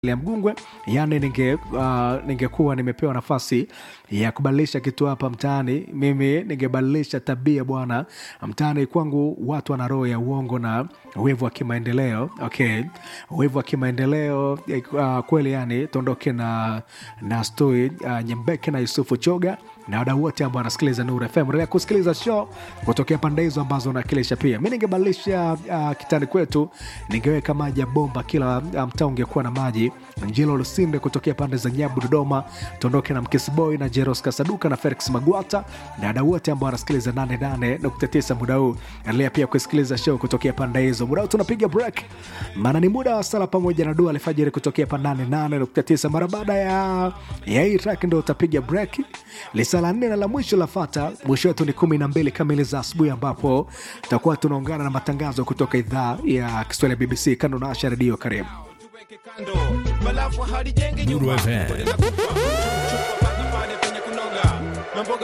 ya Mgungwe, yani ninge uh, ningekuwa nimepewa nafasi ya kubadilisha kitu hapa mtaani, mimi ningebadilisha tabia bwana. Mtaani kwangu watu wana roho ya uongo na wivu wa kimaendeleo. Okay, wivu wa kimaendeleo uh, kweli. Yani tuondoke na na stoi uh, Nyembeke na Yusufu Choga na wadau wote ambao wanasikiliza Nuru FM. Endelea kusikiliza show kutokea pande hizo ambazo unakilisha. Pia mi ningebadilisha uh, kitani kwetu, ningeweka maji ya bomba, kila uh, mtaa ungekuwa na maji. Njilo Lusinde kutokea pande za Nyabu, Dodoma, tuondoke na Mkisiboy na Jeros Kasaduka na Felix Magwata na wadau wote ambao wanasikiliza 88.9 muda huu. Endelea pia kusikiliza show kutokea pande hizo. Muda huu tunapiga break, maana ni muda wa sala pamoja na dua alfajiri kutokea pa 88.9. Mara baada ya ya hii track ndio utapiga break lisa la nne na la mwisho la fata. Mwisho wetu ni kumi na mbili kamili za asubuhi, ambapo tutakuwa tunaungana na matangazo kutoka idhaa ya Kiswahili ya BBC. Kando na Asha Redio, karibu Nuru FM